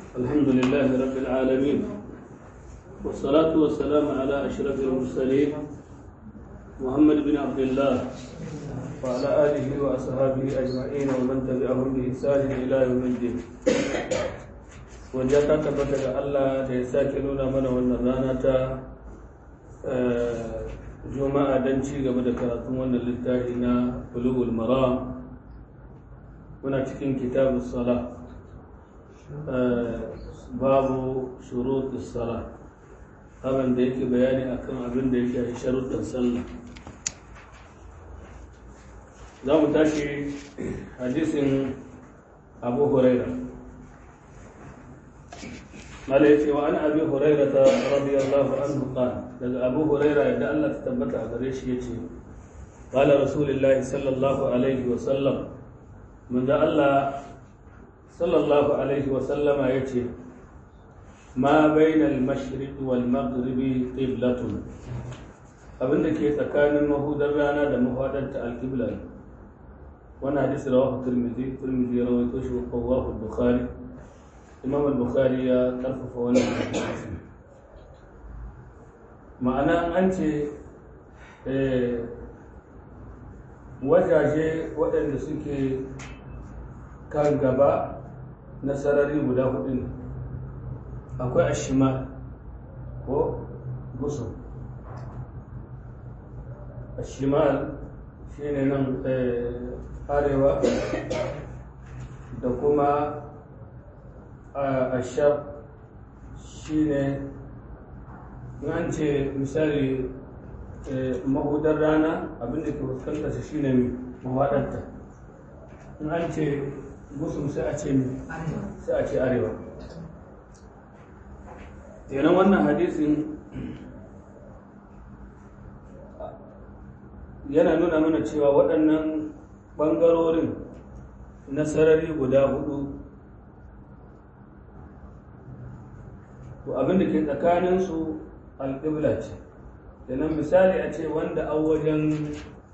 الحمد لله رب العالمين والصلاة والسلام على أشرف المرسلين محمد بن عبد الله وعلى آله وأصحابه أجمعين ومن تبعهم بإحسان إلى يوم الدين wajen ta tabbata ga Allah da ya sake nuna mana wannan rana ta juma'a don ci gaba da karatun wannan littafi na bulugul maram muna cikin kitabun sala babu shuruɗin sala abin da yake bayani akan abin da yake a sharuɗin sallah za mu tashi hadisin abu huraira قال يتي وعن ابي هريره رضي الله عنه قال daga abu huraira yadda Allah ta tabbata a gare shi yace qala rasulullah sallallahu alaihi wa sallam mun da Allah sallallahu alaihi wa sallama yace ma baina al-mashriq wal maghrib qiblatun abinda ke tsakanin mahudar rana da mafadarta al-qibla wannan hadisi rawahu tirmidhi tirmidhi rawaito shi wa qawahu bukhari imam al-bukhari ya karfafa wannan hadisi ma'ana an ce wajaje waɗanda suke kan gaba na sarari guda hudu ne akwai ashimal ko gusu ashimal shi ne nan arewa da kuma ashab shi ne an ce misali mahudar rana abinda ke fuskantar shi ne mawaɗanta in an ce gusum sai a ce sai a ce arewa yanan wannan hadisin yana nuna mana cewa waɗannan ɓangarorin na sarari guda hudu to abin da ke tsakaninsu alƙibla ce kenan misali a ce wanda an wajen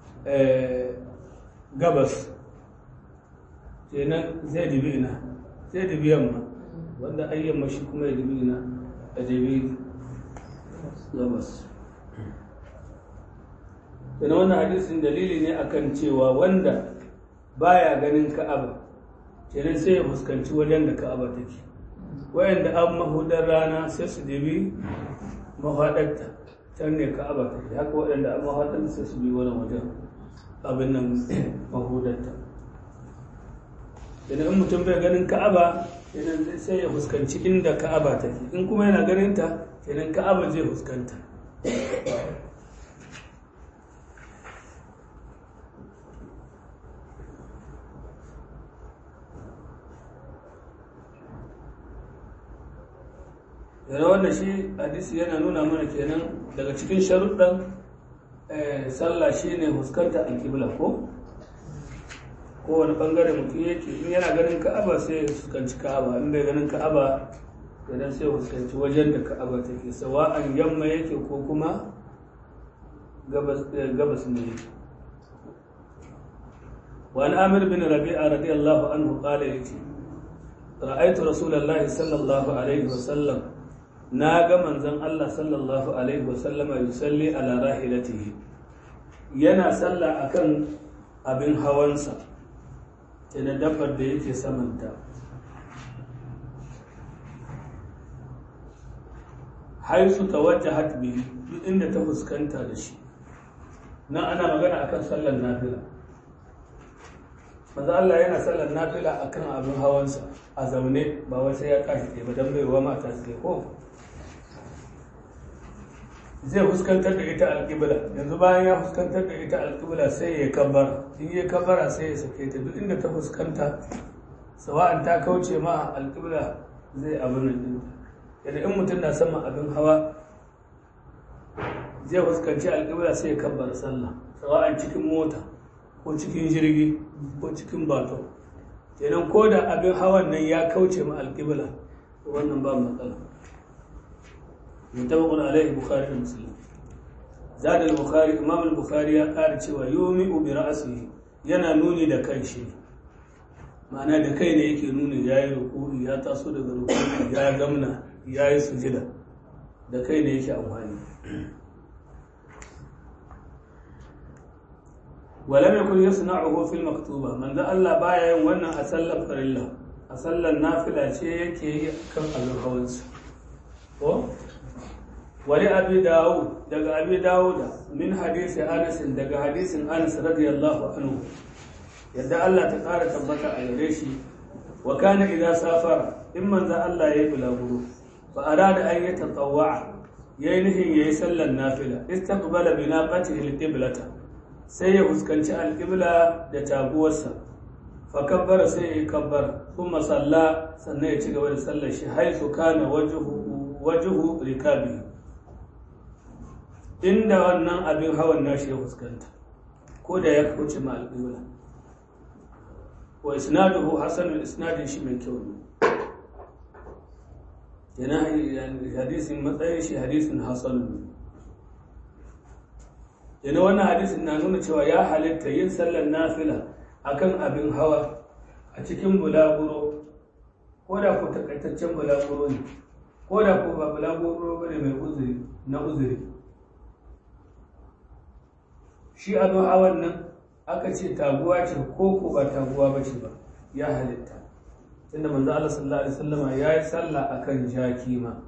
gabas kenan zai dibi ina zai dibi yamma wanda an yamma shi kuma ya dibi ina a dibi gabas kenan wannan hadisin dalili ne akan cewa wanda baya ganin ka'aba kenan sai ya fuskanci wajen da ka'aba take wayanda an mahudar rana sai su dibi mahaɗarta can ne ka'aba ta ke haka waɗanda an mahaɗar sai su bi wani wajen abin nan mahudarta idan in mutum bai ganin ka'aba idan sai ya fuskanci inda ka'aba ta ke in kuma yana ganin ta idan ka'aba zai fuskanta yana wannan shi hadisi yana nuna mana kenan daga cikin sharuɗan sallah shi ne fuskanta alƙibla ko kowane ɓangare mutum yake in yana ganin ka'aba sai ya fuskanci ka'aba in bai ganin ka'aba idan sai ya fuskanci wajen da ka'aba take sawa'an yamma yake ko kuma gabas ne وعن عامر بن ربيعة رضي الله عنه قال رأيت رسول الله صلى الله عليه وسلم na ga manzon Allah sallallahu alaihi wasallama yusalli ala rahilatihi yana sallah akan abin hawansa ta na dabbar da yake samanta haisu tawajjahat bihi duk inda ta fuskanta da shi na ana magana akan sallar nafila manzo Allah yana sallar nafila akan abin hawansa a zaune ba wai sai ya kashi ba dan bai wa mata sai ko zai fuskantar da ita alƙibla yanzu bayan ya fuskantar da ita alƙibla sai ya kabbara in ya kabbara sai ya sake ta duk inda ta fuskanta sawa'an ta kauce ma alƙibla zai abin nan yadda in mutum na sama abin hawa zai fuskanci alƙibla sai ya kabbara sallah sawa'an cikin mota ko cikin jirgi ko cikin bato kenan ko da abin hawan nan ya kauce ma alƙibla wannan ba matsala متفق عليه البخاري ومسلم زاد البخاري امام البخاري ya ƙara cewa yumi'u bi ra'sihi yana nuni da kanshi ma'ana da kai ne yake nuna ya yi rukuri ya taso daga rukuri ya gamna ya yi sujida da kai ne yake amfani wala mai kun yasu na'uhu fil maktuba manzo Allah baya yin wannan a sallar farilla a sallar nafila ce yake yi kan abin hawansa ko wani abi dawud daga abi dawuda min hadisi anas daga hadisin anas radiyallahu anhu yadda Allah ta ƙara tabbata a gare shi wa kana idza safara in manzo Allah yayi bulaguro fa arada an yatatawwa yayi nihin yayi sallar nafila istaqbala bi naqatihi al-qiblata sai ya fuskanci al-qibla da taguwarsa fa kabbara sai ya kabbara kuma salla sannan ya ci gaba da sallar shi haisu kana wajhu wajhu rikabi inda wannan abin hawan nashi ya fuskanta ko da ya kauce ma al-qibla wa isnaduhu hasanul isnadin shi mai kyau ne yana hadisin matsayin shi hadisin hasanun ne yana wannan hadisin na nuna cewa ya halitta yin sallar nafila akan abin hawa a cikin bulaguro ko da ku takaitaccen bulaguro ne ko da ku ba bulaguro ba ne mai uzuri na uzuri shi abin hawan nan aka ce taguwa ce ko ko ba taguwa ba ce ba ya halitta tunda manzo Allah sallallahu alaihi wasallama ya yi sallah akan jaki ma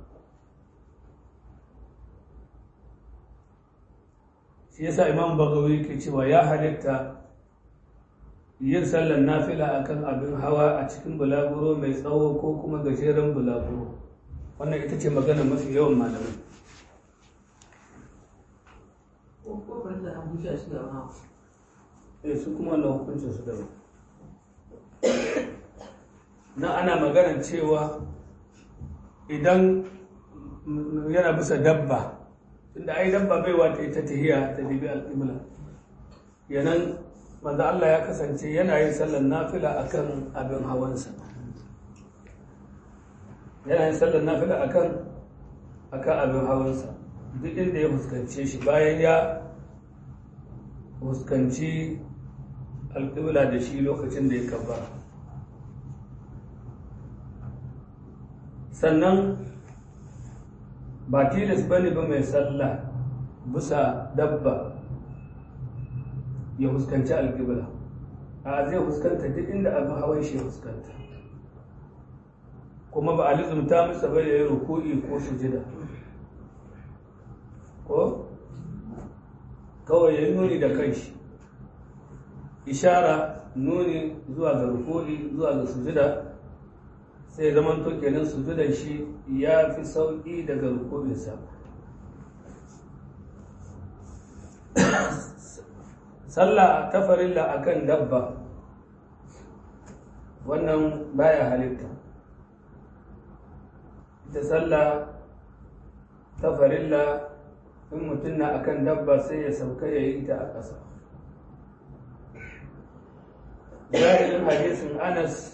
shi yasa imam bagawi ke cewa ya halitta yin sallar nafila akan abin hawa a cikin bulaguro mai tsawo ko kuma gajeren bulaguro wannan ita ce magana mafi yawan malamai eh su kuma wannan hukuncin su daban na ana maganar cewa idan yana bisa dabba tunda ai dabba bai wata ita tahiya ta dibi al'imla yanan manzo Allah ya kasance yana yin sallar nafila akan abin hawansa yana yin sallar nafila akan akan abin hawansa duk inda ya fuskance shi bayan ya fuskanci alƙibla da shi lokacin da ya kaba sannan ba tilas ba ne ba mai sallah bisa dabba ya fuskanci alƙibla a zai fuskanta duk inda abin hawan shi ya fuskanta kuma ba a lizumta masa bai da ya ruku'i ko sujida ko kawai ya nuni da kanshi ishara nuni zuwa ga ruku'i zuwa ga sujida sai zaman to kenan sujudan shi ya fi sauƙi daga ruku'insa sallah ta farilla akan dabba wannan baya halitta ita sallah ta farilla in mutum na akan dabba sai ya sauka ya yi ta a ƙasa zahirin hadisin anas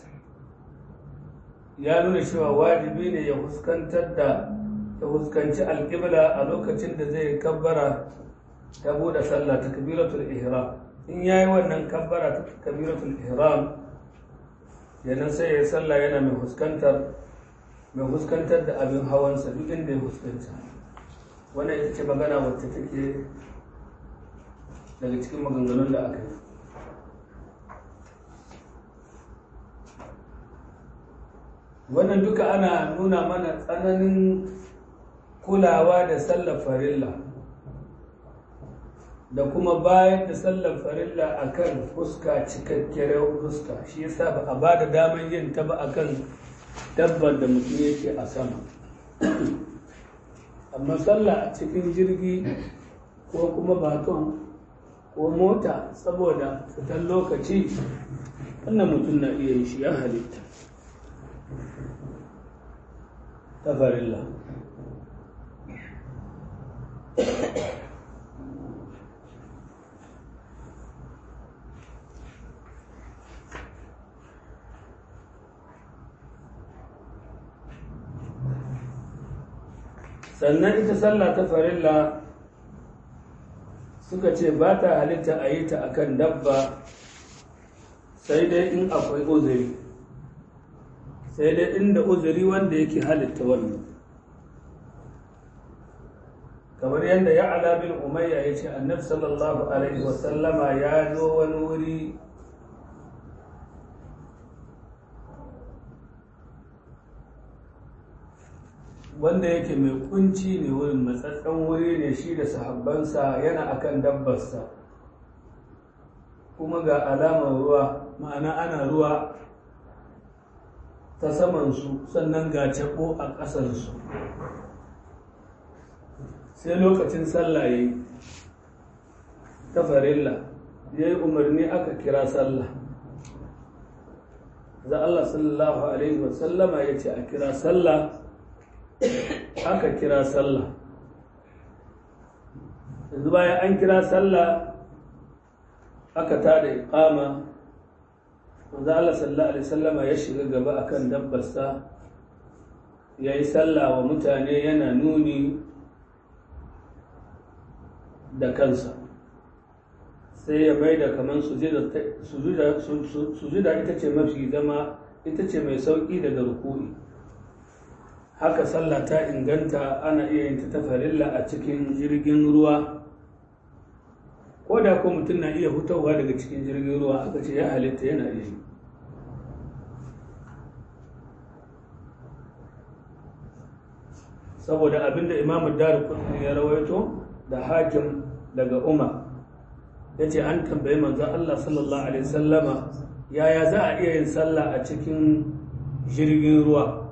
ya nuna cewa wajibi ne ya fuskantar da ya fuskanci alƙibla a lokacin da zai kabbara ta bude sallah ta kabiratul ihram in yayi wannan kabbara ta kabiratul ihram yana sai ya sallah yana mai fuskantar mai fuskantar da abin hawansa duk inda ya fuskanta wannan ita ce magana wacce take daga cikin maganganun da aka yi wannan duka ana nuna mana tsananin kulawa da sallar farilla da kuma bayan da sallar farilla akan fuska cikakkiyar fuska shi yasa ba a ba da daman yin ta ba akan dabbar da mutum yake a sama amma sallah a cikin jirgi ko kuma baton ko mota saboda fitar lokaci wannan mutum na iya yi shi ya halitta ta farilla sannan ita sallah ta farilla suka ce ba ta halitta a yi ta akan dabba sai dai in akwai uzuri sai dai inda uzuri wanda yake halitta wannan kamar yadda ya ala bin umayya ya ce annabi sallallahu alaihi wasallama ya zo wani wuri wanda yake mai kunci ne wurin matsatsen wuri ne shi da sahabbansa yana akan dabbarsa kuma ga alamar ruwa ma'ana ana ruwa ta samansu sannan ga cako a ƙasarsu sai lokacin sallah ya yi ta farilla ya yi umarni aka kira sallah za Allah sallallahu Alaihi wasallama ya ce a kira sallah aka kira sallah yanzu bayan an kira sallah aka tada iqama manzo Allah sallallahu alaihi wasallama ya shiga gaba akan dabbarsa yayi sallah wa mutane yana nuni da kansa sai ya mai da kaman sujuda ita ce mafi zama ita ce mai sauƙi daga rukuni haka sallah ta inganta ana iya yin ta farilla a cikin jirgin ruwa ko da ko mutum na iya hutawa daga cikin jirgin ruwa aka ce ya halitta yana iya yi saboda abinda imamu daru ya rawaito da hakim daga umar ya ce an tambayi manzan Allah sallallahu Alaihi sallama yaya za a iya yin sallah a cikin jirgin ruwa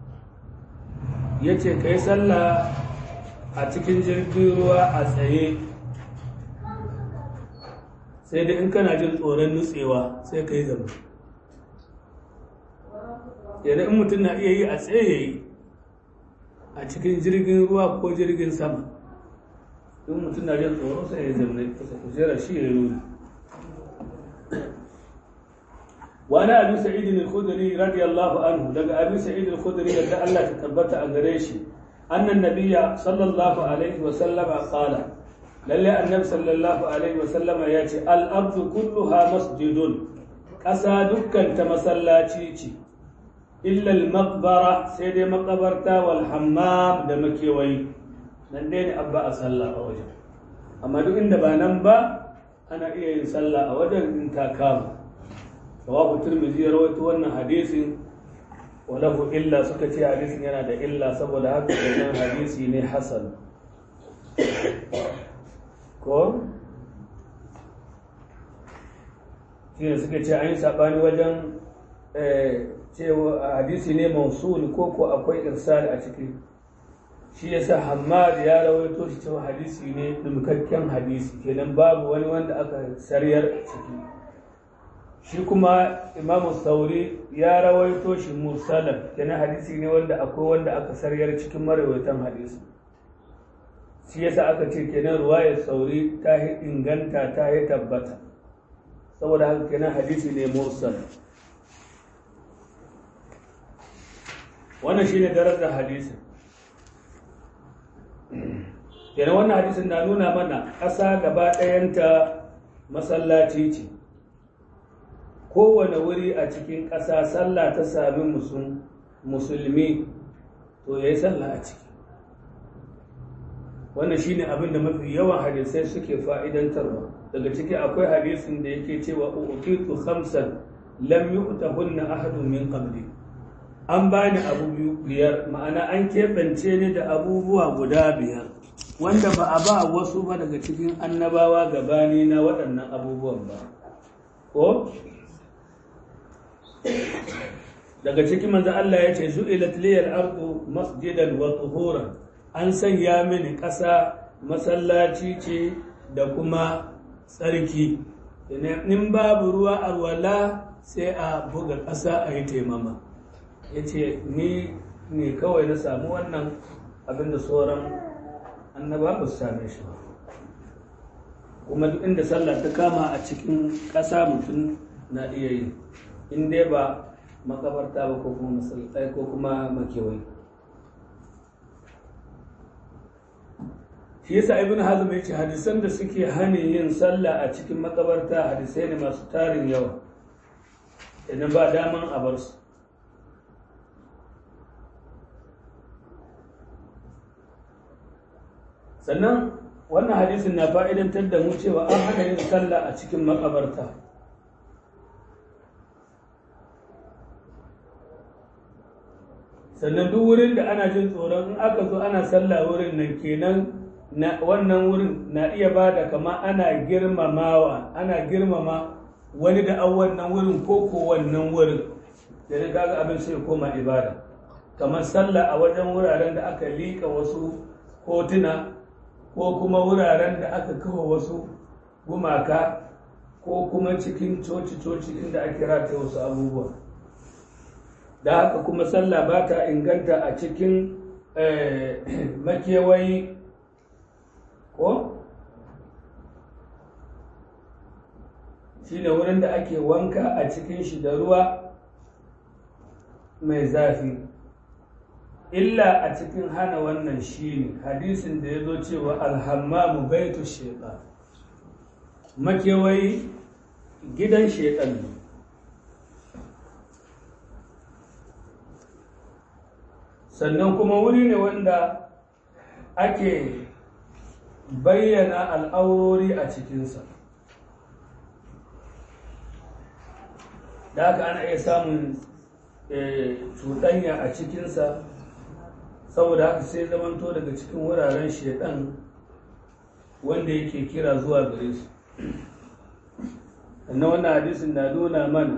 ya ce ka yi sallah a cikin jirgin ruwa a tsaye sai dai in kana jin tsoron nutsewa sai ka yi zama yana in mutum na iya yi a tsaye ya yi a cikin jirgin ruwa ko jirgin sama in mutum na jin tsoron sai ya zama kusa kujerar shi ya yi wani abu sa'id al-khudri radiyallahu anhu daga abu sa'id al-khudri yadda Allah ta tabbata a gare shi annan nabiyya sallallahu alaihi wa sallama qala lalle annabi sallallahu alaihi wa sallama ya ce al-ardu kulluha masjidun ƙasa dukkan ta masallaci ce illa al-maqbara sai dai makabarta wal hammam da makewayi nan dai ne abba a sallah a wajen amma duk inda ba nan ba ana iya yin sallah a wajen in ta kama rawahu tirmidhi ya rawaito wannan hadisin wa lahu illa suka ce hadisin yana da illa saboda haka wannan hadisi ne hasan ko shine suka ce an yi sabani wajen cewa hadisi ne mausul ko ko akwai irsal a ciki shi yasa Hammad ya rawaito shi cewa hadisi ne dumkakken hadisi kenan babu wani wanda aka saryar ciki shi kuma Imam Sauri ya rawaito shi mursalan kenan hadisi ne wanda akwai wanda aka saryar cikin marawaitan hadisi shi yasa aka ce kenan ruwayar Sauri ta yi inganta ta yi tabbata saboda haka kenan hadisi ne mursal wannan shine darajar hadisin kenan wannan hadisin na nuna mana ƙasa gaba ɗayanta masallaci ce kowane wuri a cikin ƙasa sallah ta sami musulmi to ya yi sallah a ciki wannan shine abin da mafi yawan hadisai suke fa'idantarwa daga ciki akwai hadisin da yake cewa uqitu khamsan lam yu'tahunna ahadun min qabli an bani abu biyar ma'ana an keɓance ni da abubuwa guda biyar wanda ba a ba wasu ba daga cikin annabawa gabani na waɗannan abubuwan ba ko daga cikin manzo Allah ya ce zu'ilat liyal ardu masjidan wa tuhuran an sanya mini ƙasa masallaci ce da kuma tsarki in babu ruwa alwala sai a buga ƙasa a yi taimama ya ce ni ne kawai na samu wannan abinda sauran annaba ba su same shi ba kuma duk inda sallah ta kama a cikin ƙasa mutum na iya yi in dai ba makabarta ba ko kuma masallatai ko kuma makewai shi yasa ibn hazm ya ce hadisan da suke hani yin sallah a cikin makabarta hadisai ne masu tarin yawa idan ba daman a bar su sannan wannan hadisin na fa'idantar da mu cewa an hana yin sallah a cikin makabarta sannan duk wurin da ana jin tsoron in aka zo ana sallah wurin nan kenan na wannan wurin na iya ba da kama ana girmamawa ana girmama wani da an wannan wurin ko ko wannan wurin da na kaga abin sai koma ibada kamar sallah a wajen wuraren da aka liƙa wasu hotuna ko kuma wuraren da aka kawo wasu gumaka ko kuma cikin coci-coci inda ake rata wasu abubuwa da haka kuma sallah ba ta inganta a cikin makewayi ko shi ne wurin da ake wanka a cikin shi da ruwa mai zafi illa a cikin hana wannan shi ne hadisin da ya zo cewa alhammamu baitu shaitan makewayi gidan shaitan ne sannan kuma wuri ne wanda ake bayyana al'aurori a cikinsa da haka ana iya samun cuɗanya a cikinsa saboda haka sai zamanto daga cikin wuraren shaidan wanda yake kira zuwa gare su na wannan hadisin na nuna mana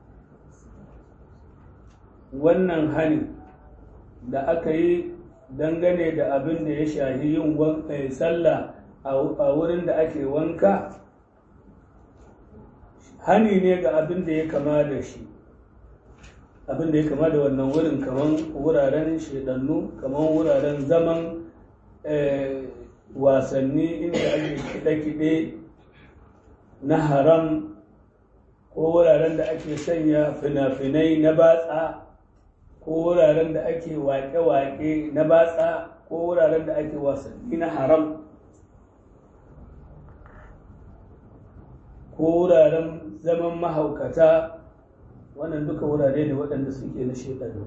wannan hani da aka yi dangane da abin da ya shahi yin sallah a wurin da ake wanka hani ne ga abin da ya kama da shi abin da ya kama da wannan wurin kaman wuraren shedannu kaman wuraren zaman wasanni inda ake kiɗe-kiɗe na haram ko wuraren da ake sanya fina-finai na batsa ko wuraren da ake waƙe-waƙe na batsa ko wuraren da ake wasanni na haram ko wuraren zaman mahaukata wannan duka wurare ne waɗanda suke na shekaru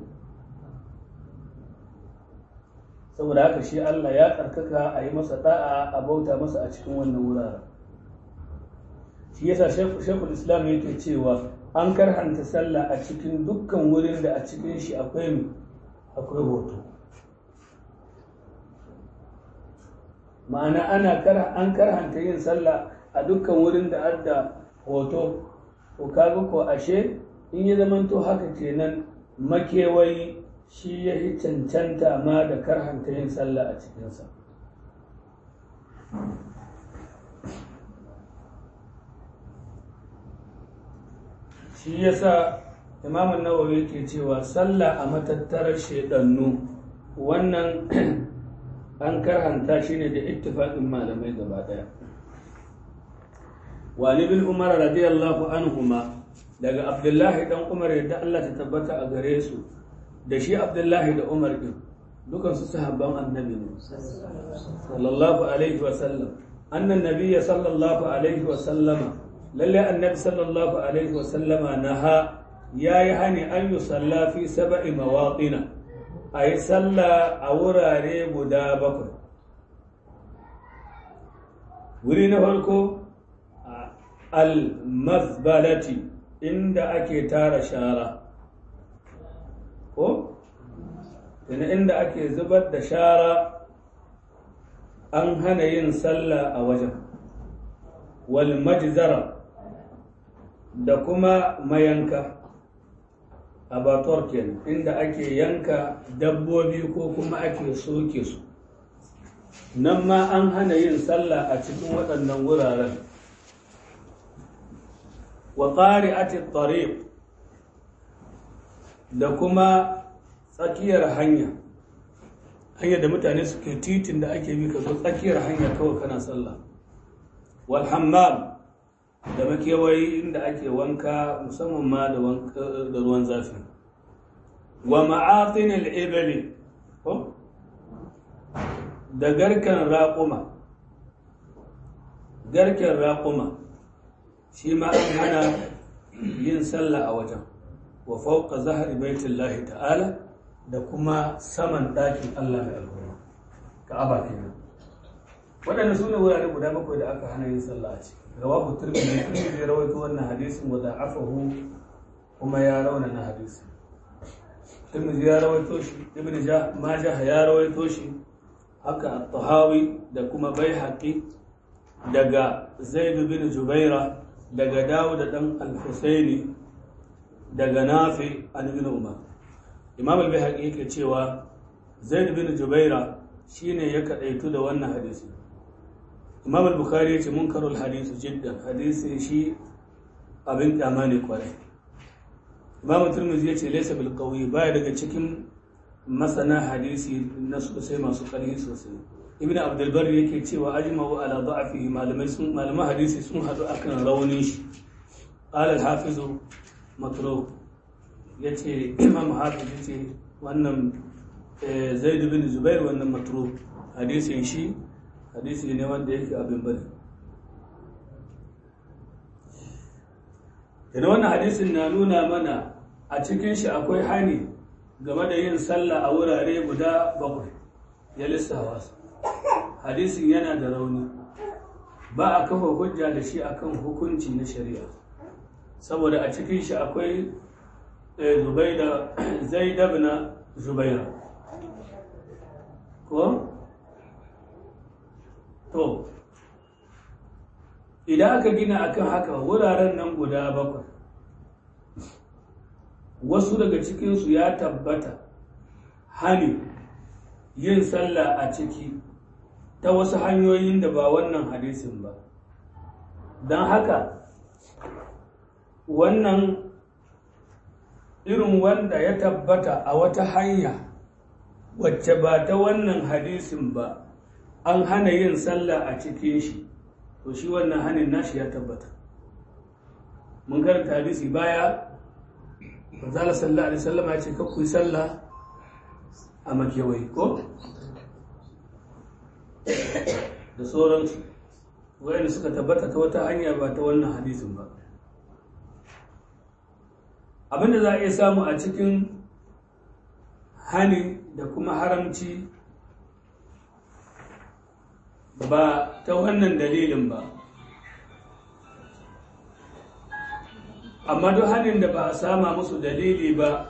saboda haka shi Allah ya tsarkaka a yi masa da'a a bauta masa a cikin wannan wuraren shi yasa shekul islam yake cewa an karhanta sallah a cikin dukkan wurin da a cikin shi akwai akwai hoto ma'ana ana an karhanta yin sallah a dukkan wurin da adda hoto to kaga ko ashe in ya zamanto haka kenan makewayi shi ya yi cancanta ma da karhanta yin sallah a cikinsa shi yasa imamun nawawi ke cewa sallah a matattarar shaidannu wannan an karhanta shi ne da ittifaqin malamai gaba daya walibin umar radiyallahu anhuma daga abdullahi dan umar yadda Allah ta tabbata a gare su da shi abdullahi da umar din dukan su sahabban annabi ne sallallahu alaihi wa sallam annan nabiyya sallallahu alaihi wa sallama lalle annabi sallallahu alaihi wa sallama naha yayi hani an yusalla fi sab'i mawaqina ayi salla a wurare guda bakwai wuri na farko al-mazbalati inda ake tara shara ko tana inda ake zubar da shara an hana yin sallah a wajen wal majzara da kuma mayanka abatuwar kenan inda ake yanka dabbobi ko kuma ake soke su nan ma an hana yin sallah a cikin waɗannan wuraren wa ƙari'ati tariq da kuma tsakiyar hanya hanya da mutane suke titin da ake bi ka zo tsakiyar hanya kawai kana sallah wal hammam da makewayi inda ake wanka musamman ma da ruwan zafi wa ma'atin al-ibli ko da garkan raƙuma garken raƙuma shi ma an hana yin sallah a wajen wa fauka zahari baitullahi ta'ala da kuma saman ɗakin Allah mai alhurma ka'aba kenan waɗanda su ne wurare guda bakwai da aka hana yin sallah a ciki rawahu tirmidhi tirmidhi ya rawaito wannan hadisin wa da'afahu kuma ya raunana hadisin tirmidhi ya rawaito shi ibn majah ya rawaito shi haka at-tahawi da kuma baihaqi daga zaid bin jubaira daga dawud dan al-husaini daga nafi an ibn umar imam al-baihaqi yake cewa zaid bin jubaira shine ya kadaitu da wannan hadisi imam al-bukhari yace munkarul hadisi jiddan hadisi shi abin kyama ne kwarai imam turmizi yace laysa bil qawi baya daga cikin masana hadisi na sosai masu ƙarfi sosai ibn abdul bar yake cewa ajma'u ala da'afihi malamai sun malaman hadisi sun hadu akan raunin shi qala al-hafiz matruk yace imam hafiz yace wannan zaid bin zubair wannan matruk hadisin shi hadisi ne wanda yake abin bari Yana wannan hadisin na nuna mana a cikin shi akwai hani game da yin sallah a wurare guda bakwai ya lissawa su. Hadisin yana da rauni ba a kafa hujja da shi akan hukunci na shari'a saboda a cikin shi akwai zubaida zaidab na zubaira ko to idan aka gina akan haka wuraren nan guda bakwai wasu daga cikinsu ya tabbata hani yin sallah a ciki ta wasu hanyoyin da ba wannan hadisin ba don haka wannan irin wanda ya tabbata a wata hanya wacce ba ta wannan hadisin ba an hana yin sallah a cikin shi to shi wannan hanin nashi ya tabbata mun karanta hadisi baya manzala sallallahu alaihi wasallam ya ce kakku sallah a makewai ko da sauransu wayanda suka tabbata ta wata hanya ba ta wannan hadisin ba abinda za a iya samu a cikin hani da kuma haramci ba ta wannan dalilin ba amma duk hannun da ba a sama musu dalili ba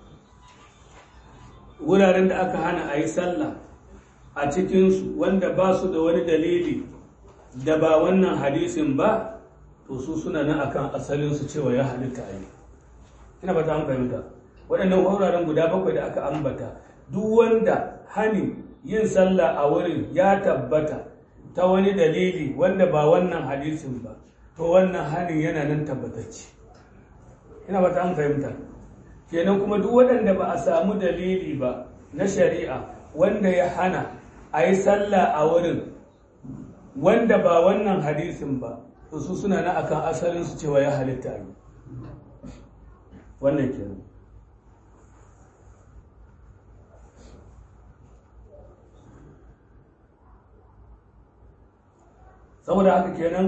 wuraren da aka hana a yi sallah a cikinsu wanda ba su da wani dalili da ba wannan hadisin ba to su suna nan akan asalinsu cewa ya halitta a yi ina ba ta an fahimta waɗannan wuraren guda bakwai da aka ambata duk wanda hani yin sallah a wurin ya tabbata ta wani dalili wanda ba wannan hadisin ba to wannan hanin yana nan tabbatacce ina ba ta an fahimta kenan kuma duk waɗanda ba a samu dalili ba na shari'a wanda ya hana a yi sallah a wurin wanda ba wannan hadisin ba to su suna na akan asalinsu cewa ya halitta ne wannan kenan saboda haka kenan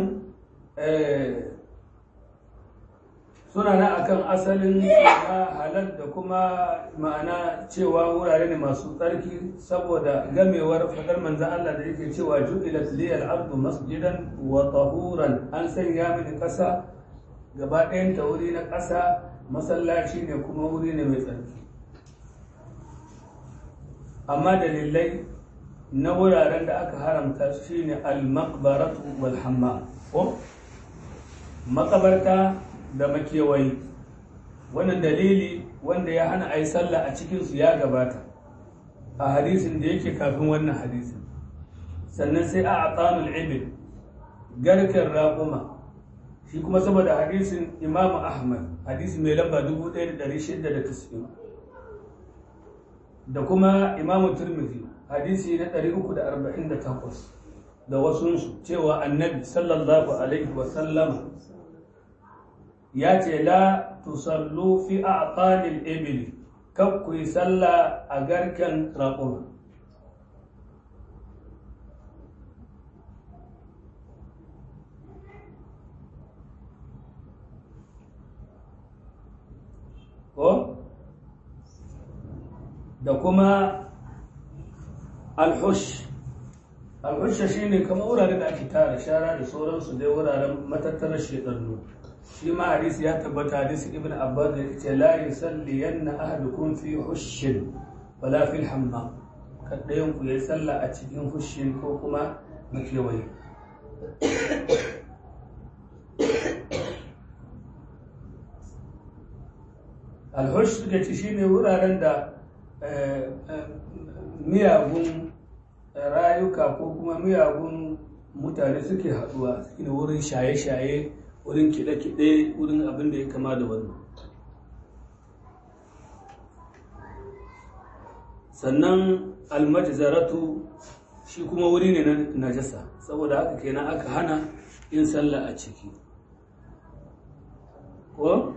suna na akan asalin na halal da kuma ma'ana cewa wurare ne masu tsarki saboda gamewar fadar manzan Allah da yake cewa ju'ilat liyal ardu masjidan wa tahuran an sanya mini ƙasa gaba ɗayan ta wuri na ƙasa masallaci ne kuma wuri ne mai tsarki amma dalilai na wuraren da aka haramta shine al-maqbaratu wal hammam ko makabarta da makewayi wannan dalili wanda ya hana a yi sallah a cikinsu ya gabata a hadisin da yake kafin wannan hadisin sannan sai a atsanul ibil garken raƙuma shi kuma saboda hadisin imam ahmad hadisi mai lamba 1690 da kuma imam turmizi hadisi na 348 da wasunsu cewa annabi sallallahu alaihi wasallama ya ce la tusallu fi a'qanil ibil kab ku yi sallah a garken raƙuma ko da kuma alhush alhusha shi ne kama wurare da ake tara shara da sauransu dai wuraren matattarar shekarnu shi ma hadisi ya tabbata hadisi ibn abbas da ce la yusalli yanna ahadukum fi hushin wala fil hammam kaddayan ku yayi sallah a cikin hushin ko kuma makewayi alhush suka ci shine wuraren da miyagun rayuka ko kuma miyagun mutane suke haduwa shine wurin shaye-shaye wurin kiɗe-kiɗe wurin abin da ya kama da wannan sannan almajzaratu shi kuma wuri ne na najasa saboda haka kenan aka hana yin sallah a ciki ko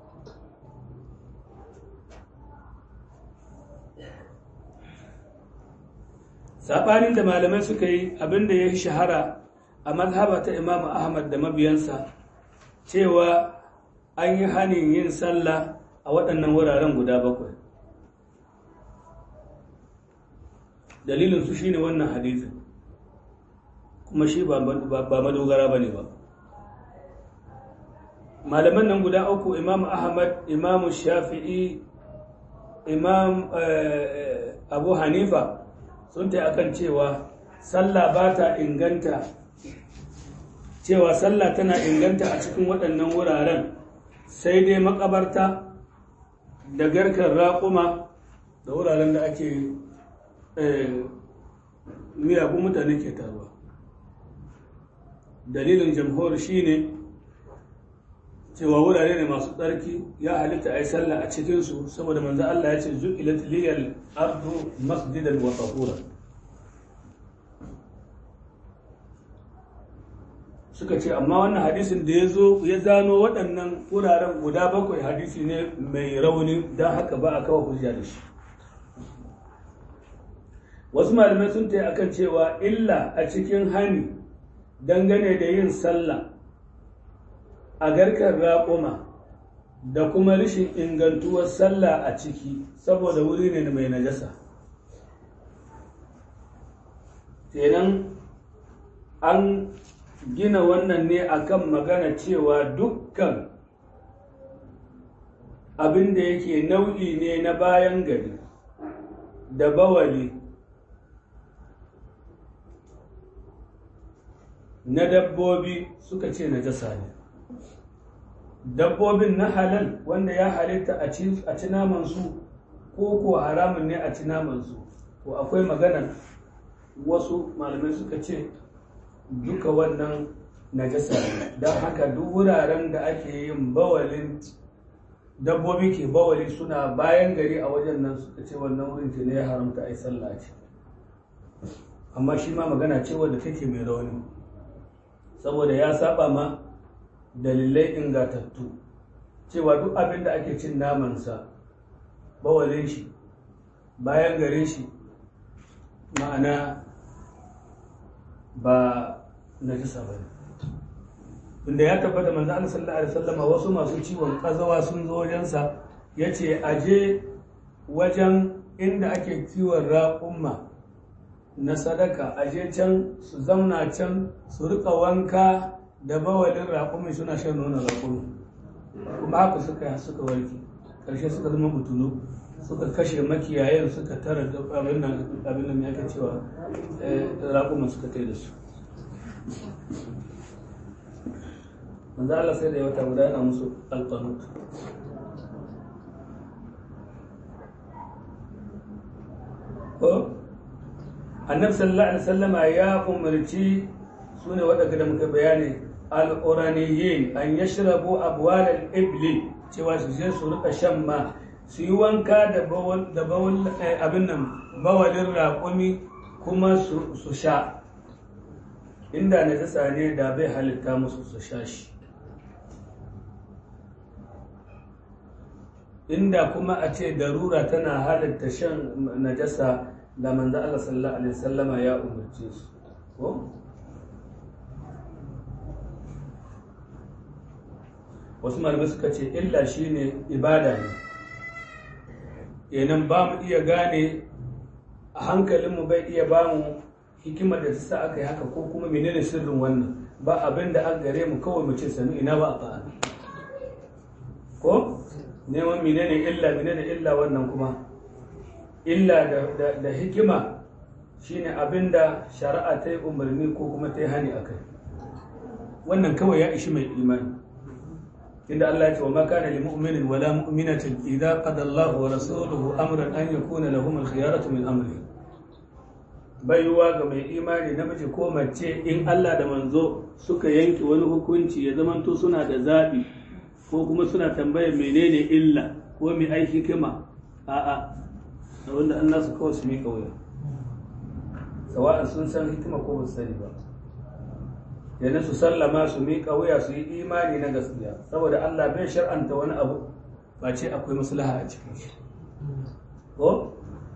saɓanin da malamai suka yi abinda ya shahara a mazhaba ta imam ahmad da mabiyansa cewa an yi hanin yin sallah a waɗannan wuraren guda bakwai dalilinsu shi ne wannan hadisin kuma shi ba madogara ba ne ba malaman nan guda uku imam ahmad imam shafi'i imam abu hanifa sun ta akan cewa sallah ba ta inganta cewa sallah tana inganta a cikin waɗannan wuraren sai dai makabarta da garkar raƙuma da wuraren da ake miyagun mutane ke taruwa dalilin jamhur shine cewa wurare ne masu tsarki ya halitta a yi sallah a cikinsu saboda manzo Allah ya ce zu'ilat liyal ardu masjidan wa tahura suka ce amma wannan hadisin da ya zo ya zano waɗannan wuraren guda bakwai hadisi ne mai rauni don haka ba a kawo hujja da shi wasu malamai sun ta akan cewa illa a cikin hani dangane da yin sallah a garkar raƙuma da kuma rashin ingantuwar sallah a ciki saboda wuri ne mai najasa kenan an gina wannan ne akan magana cewa dukkan abin da yake nau'i ne na bayan gari da bawali na dabbobi suka ce najasa ne dabbobin na halal wanda ya halitta a ci namansu ko ko haramun ne a ci namansu to akwai magana wasu malamai suka ce duka wannan najasa ne don haka duk wuraren da ake yin bawalin dabbobi ke bawali suna bayan gari a wajen nan suka ce wannan wurin ne ya haramta a yi sallah ce amma shi ma magana ce wadda take mai rauni saboda ya saba ma dalilai ingatattu cewa duk abin da ake cin namansa bawalin shi bayan gare shi ma'ana ba najisa ba ne inda ya tabbata manzo Allah sallallahu alaihi wasallama wasu masu ciwon kazawa sun zo wajensa yace aje wajen inda ake kiwon raƙumma na sadaka aje can su zamna can su rika wanka da bawalin raƙumi suna shan nonon raƙumi kuma haka suka suka warke ƙarshe suka zama butulu suka kashe makiyayen suka tara abin nan abin nan yake cewa raƙuman suka kai da su manzo Allah sai da ya wata guda yana musu alqanut ko annabi sallallahu alaihi wasallama ya umarci sune waɗanda da muka bayani al'uraniyin an yashrabu abwal al-ibli cewa su je su rika shan ma su yi wanka da bawal abin nan bawalin raƙumi kuma su sha inda na ta ne da bai halitta musu su sha shi inda kuma a ce darura tana halitta shan najasa da manzo Allah sallallahu alaihi wasallama ya umarce su ko wasu malamai suka ce illa shine ibada ne kenan ba mu iya gane a hankalinmu bai iya ba mu hikimar da ta sa aka yi haka ko kuma menene sirrin wannan ba abin da an gare mu kawai mu ce sami ina ba a fa'a ko neman menene illa menene illa wannan kuma illa da hikima shine abin da shari'a ta yi umarni ko kuma ta yi hani a kai wannan kawai ya ishi mai imani inda Allah ya ce wa ma kana lil mu'minin wala mu'minatin idza qada Allahu wa rasuluhu amran an yakuna lahum al-khiyaratu min amri baiwa ga mai imani namiji ko mace in Allah da manzo suka yanke wani hukunci ya zamanto suna da zabi ko kuma suna tambayar menene illa ko mai aiki kima a'a da wanda Allah su kawai su miƙa wuya sawa'an sun san hikima ko ba su sani ba yana su sallama su miƙa wuya su yi imani na gaskiya saboda Allah bai shar'anta wani abu ba ce akwai maslaha a cikin shi ko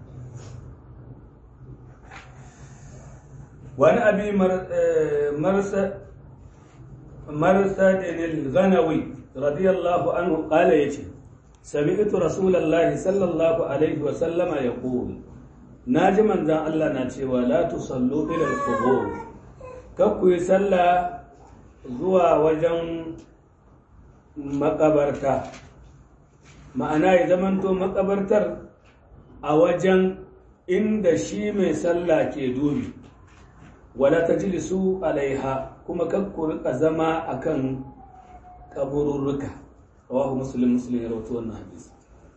wani abi marsa marsa dinil ganawi radiyallahu anhu qala yace sami'tu rasulullahi sallallahu alaihi wa sallama yaqul naji manzan Allah na cewa la tusallu ila al-qubur kakku yi sallah zuwa wajen makabarta ma'ana ya zamanto makabartar a wajen inda shi mai sallah ke dubi wala ta jilisu alaiha kuma kakku rika zama akan kabururruka rawahu muslim muslim ya rawato wannan hadisi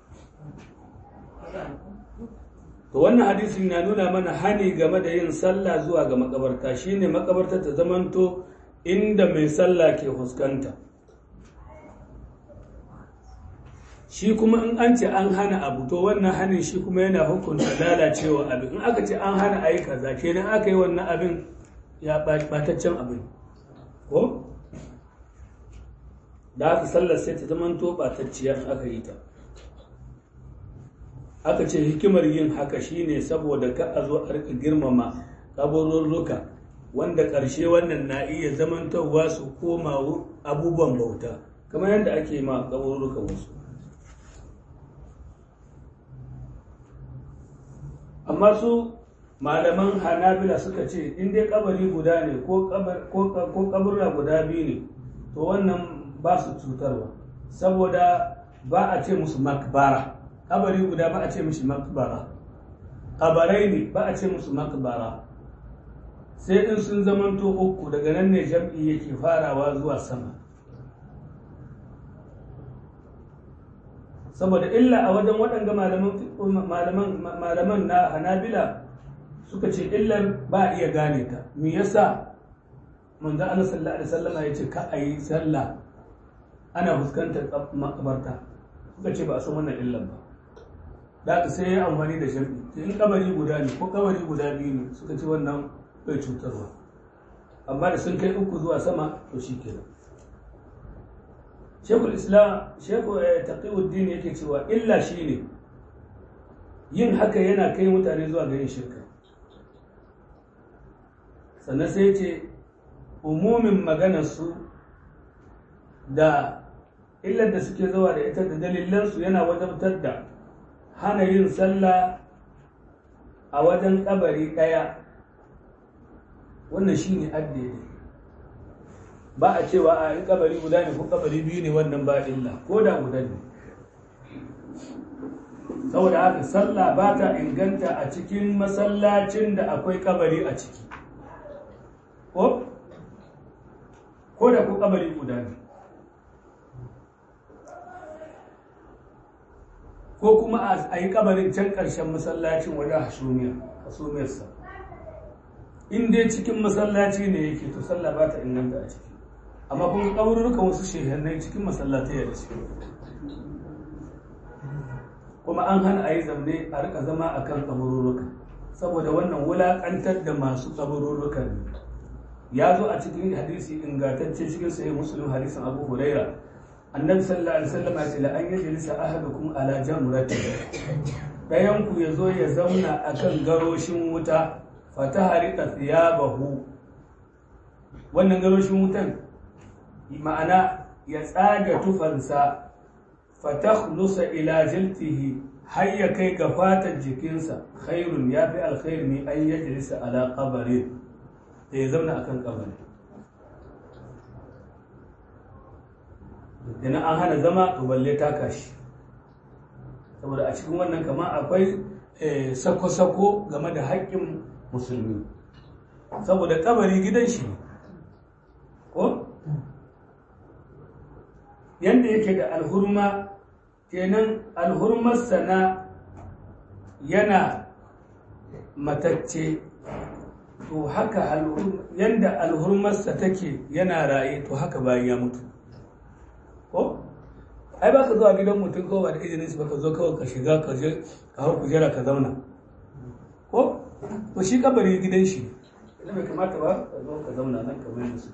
to wannan hadisin na nuna mana hani game da yin sallah zuwa ga makabarta shine makabarta ta zamanto inda mai sallah ke fuskanta shi kuma in an ce an hana abu to wannan hanin shi kuma yana hukunta lalacewa abin in aka ce an hana ayi kaza kenan aka yi wannan abin ya bataccen abin ko da aka sallar sai ta zamanto batacciya in aka yi ta aka ce hikimar yin haka shine saboda ka a zo a rika girmama kaburruka wanda ƙarshe wannan na iya zamantarwa su koma abubuwan bauta kamar yadda ake ma kaburruka wasu amma su malaman hanabila suka ce in dai kabari guda ne ko kaburra guda biyu ne to wannan ba su cutarwa saboda ba a ce musu makbara kabari guda ba a ce mishi makbara kabarai ne ba a ce musu makbara sai in sun zamanto uku daga nan ne jam'i yake farawa zuwa sama saboda illa a wajen waɗanda malaman na hanabila suka ce illar ba a iya gane ta me yasa manzo Allah sallallahu alaihi wasallam ya ce ka ayi sallah ana fuskantar makabarta suka ce ba a san wannan illar ba da sai ya amfani da sharɗi in kabari guda ne ko kabari guda biyu ne suka ce wannan bai cutarwa amma da sun kai uku zuwa sama to shi kenan shekul islam shekul taqiuddin yake cewa illa shi ne yin haka yana kai mutane zuwa ga yin shirka sannan sai ce umumin maganarsu da illar da suke zuwa da ita da dalilansu yana wajabtar da hana yin sallah a wajen kabari ɗaya wannan shi ne addini ba a cewa a in kabari guda ne ko kabari biyu ne wannan ba illa ko da guda ne saboda haka sallah ba ta inganta a cikin masallacin da akwai kabari a ciki ko ko da ko kabari guda ne ko kuma a yi kabarin can ƙarshen masallacin wajen hasumiya hasumiyarsa in dai cikin masallaci ne yake to sallah ba ta inganta a ciki amma kuma kaburrukan wasu shehannai cikin masallatai da suke kuma an hana a yi zamne a rika zama a kan kaburrukan saboda wannan wulaƙantar da masu kaburrukan ne ya zo a cikin hadisi ingantacce cikin sahih muslim hadisin abu huraira annabi sallallahu alaihi wasallam ya ce la an yajlisa ahadukum ala jamrati dayan ku yazo ya zauna akan garoshin wuta fataharika thiyabahu wannan garoshin wutan ma'ana ya tsaga tufansa fatakhlusa ila jiltihi har ya kai ga fatan jikinsa khairun ya fi alkhairi ne an yajlisa ala qabarin da ya zauna akan kabari idan an hana zama to balle taka shi saboda a cikin wannan kama akwai sako-sako game da haƙƙin musulmi saboda kabari gidan shi ko yadda yake da alhurma kenan alhurmarsa na yana matacce to haka yadda alhurmarsa take yana raye to haka bayan ya mutu ko ai ba ka zuwa gidan mutum ko ba da izinin su baka zo kawai ka shiga ka je ka hau kujera ka zauna ko to shi kabari gidan shi idan bai kamata ba ka zo ka zauna nan kamar yadda su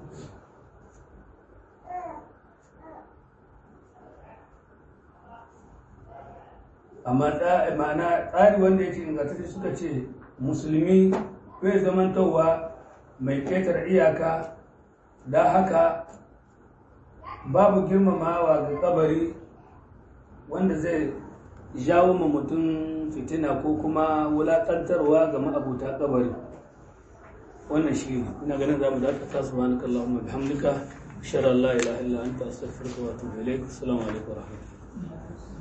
amma ma'ana tsari wanda yake ingantacce suka ce musulmi bai zamantowa mai ƙetar iyaka da haka babu girmamawa ga kabari wanda zai jawo ma mutum fitina ko kuma wulaƙantarwa ga ma'abuta kabari wannan shi ne ina ganin za mu dakata su wani kallon bihamdika sharar la ilaha illa anta astaghfiruka wa atubu ilaik assalamu alaikum wa rahmatullahi